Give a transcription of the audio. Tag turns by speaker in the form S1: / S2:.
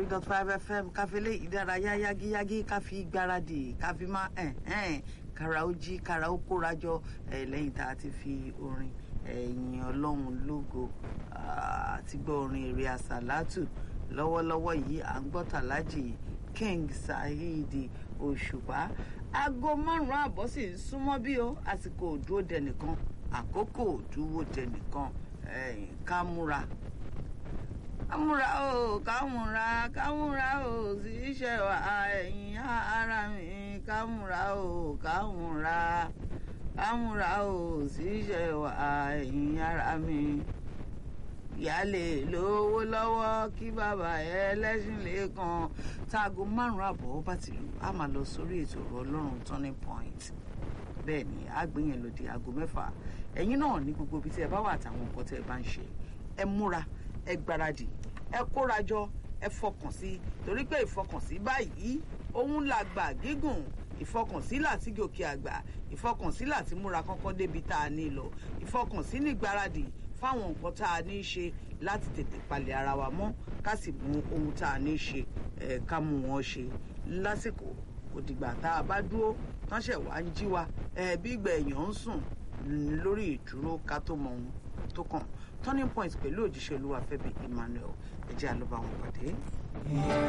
S1: three dot five fm káfílẹ̀ ìdárayá yágíyágí káfí gbáradì káfí má kára ó jí kára ó kórajọ lẹ́yìn tá a ti fi orin ẹ̀yìn ọlọ́run lógo àti gbọ́ orin èrè àsàlátù lọ́wọ́lọ́wọ́ yìí à ń gbọ́ tàlájì king saheed òṣùpá aago márùn-ún àbọ̀ sì ń súnmọ́ bí o àsìkò òdúró dẹnìkan àkókò òdúró dẹnìkan ká múra kámúra o kámúra kámúra o sì ṣe wà ẹ̀yìn ara mi kámúra o kámúra kámúra o sì ṣe wà ẹ̀yìn ara mi ìyáálé lówó lọ́wọ́ kí bàbá ẹlẹ́sìn lẹ́ẹ̀kan táago márùn-ún àbọ̀ bá ti lù á máa lọ sórí ètò ọ̀rọ̀ ọlọ́run turning point bẹ́ẹ̀ ni àgbéyẹn lòdì aago mẹ́fà ẹ̀yin náà ní gbogbo ibi tí ẹ bá wà àtàwọn nǹkan tí ẹ bá ń ṣe ẹ múra ẹ gbáradì ẹ kórajọ ẹ fọkàn sí torí pé ìfọkànsí báyìí òun la gbà gígùn ìfọkànsí láti gòkè àgbà ìfọkànsí láti múra kánkán débi tá a ní lọ ìfọkànsí ní gbáradì fáwọn nǹkan tá a ní í ṣe láti tètè palẹ̀ ara wa mọ́ ká sì mú ohun tá a ní í ṣe ẹ̀ ká mú wọn ṣe lásìkò kò dìgbà tá a bá dúró tánṣẹ̀ wá ń jí wa ẹ̀ bí ìgbà èèyàn ń sùn lórí ìdúró ká tó mọ ohun tó kàn turning point pẹ̀lú òjíṣẹ́ olúwa fẹ́mi emmanuel ẹ̀jẹ̀ àlọ́bà wọn pàdé.